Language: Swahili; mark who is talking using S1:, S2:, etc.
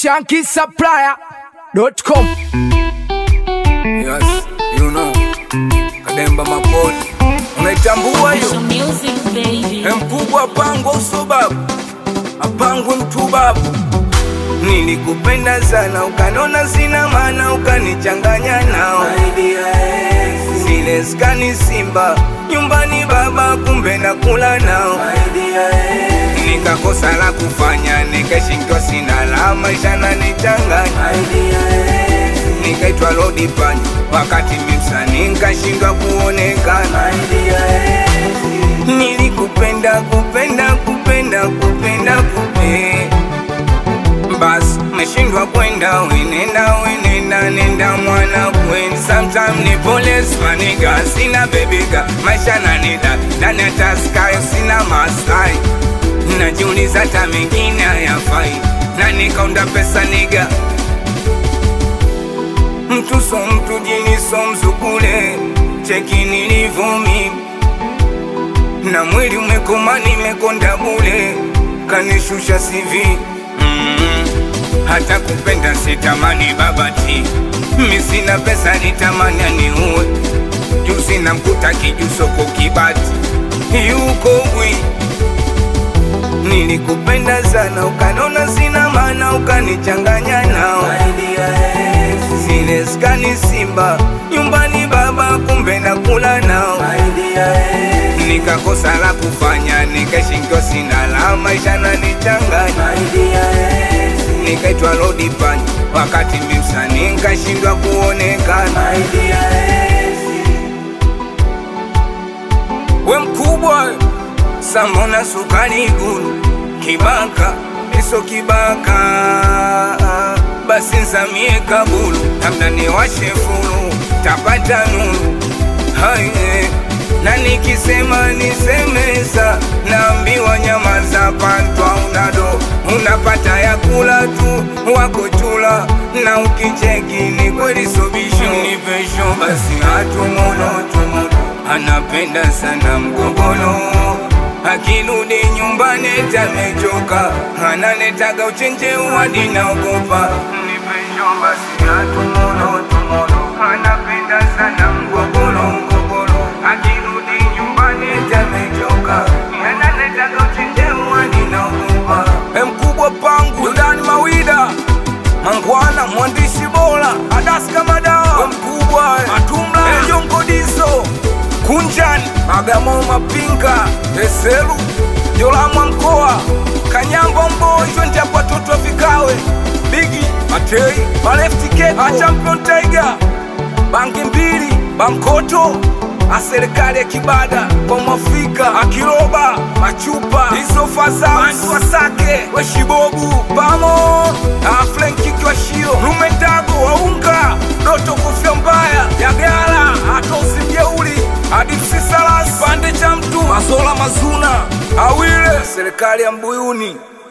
S1: shankisupplier.com.
S2: Yes, you know. Kademba mapoli. Unaitambua hiyo?
S3: Some music, baby.
S2: Mkubwa apangwa usobabu. Apangwe mtubabu. Nilikupenda sana ukanona sina maana ukanichanganya nao zile skani simba nyumbani baba kumbe nakula nao nikakosa la kufanya nikashindwa sina la maisha nanichanganya nikaitwa lodi pani wakati mimsani nkashindwa kuonekana nilikupenda kupenda kupenda kupenda kupe basi meshindwa kwenda wenenda wenenda nenda mwana kwen sometime ni police maniga sina bebiga maisha nanida ndani ya taskayo sina masai najiuliza hata mengine hayafai na nikaunda pesa niga mtu so mtu jini so mzukule cheki nilivyo mimi na mwili umekoma nimekonda bule kanishusha sivi mm. hata kupenda sitamani babati mi sina pesa nitamani aniue juu sina mkuta kijusoko kibati yuko bwi nilikupenda sana ukanona sina maana ukanichanganya nao zile skani simba nyumbani baba kumbe nakula nao nikakosa la kufanya nikashindwa sina la maisha nanichanganya nikaitwa lodi pani wakati mimsani nkashindwa kuonekana we mkubwa samona sukari gulu kibaka iso kibaka basi nsamie kabulu labda niwashe fulu tapata nulu haye na nikisema nisemeza naambiwa nyama za pantwa unado unapata ya kula tu wako chula na ukicheki ni kweli sobisho ni pesho basi hatumono tumono anapenda sana mgogolo akirudi nyumbani tamechoka ananetaga uchenje uwadi naogopa ni pesho basi hatumono tumono anapenda sana mgogolo mgogolo akirudi nyumbani tamechoka ananetaga uchenje uwadi naogopa mkubwa pangu yudani mawida mangwana mwandishi bora adaska madawa mkubwa matumla ejongodiso kunjani magamo mapinga eselu jolamwa mkoa kanyambo mboi twende hapo watoto wafikawe bigi matei maleftikeko achampion tiger bangi mbili bankoto aserikali ya kibada kwa mwafrika akiroba machupa isofazaantu wasake weshibobu pamo aflenkikiwashio rumendago waunga doto kufya mbaya yagala atozimjeuli adipsisalas pande cha mtu mazola mazuna awile serikali ya mbuyuni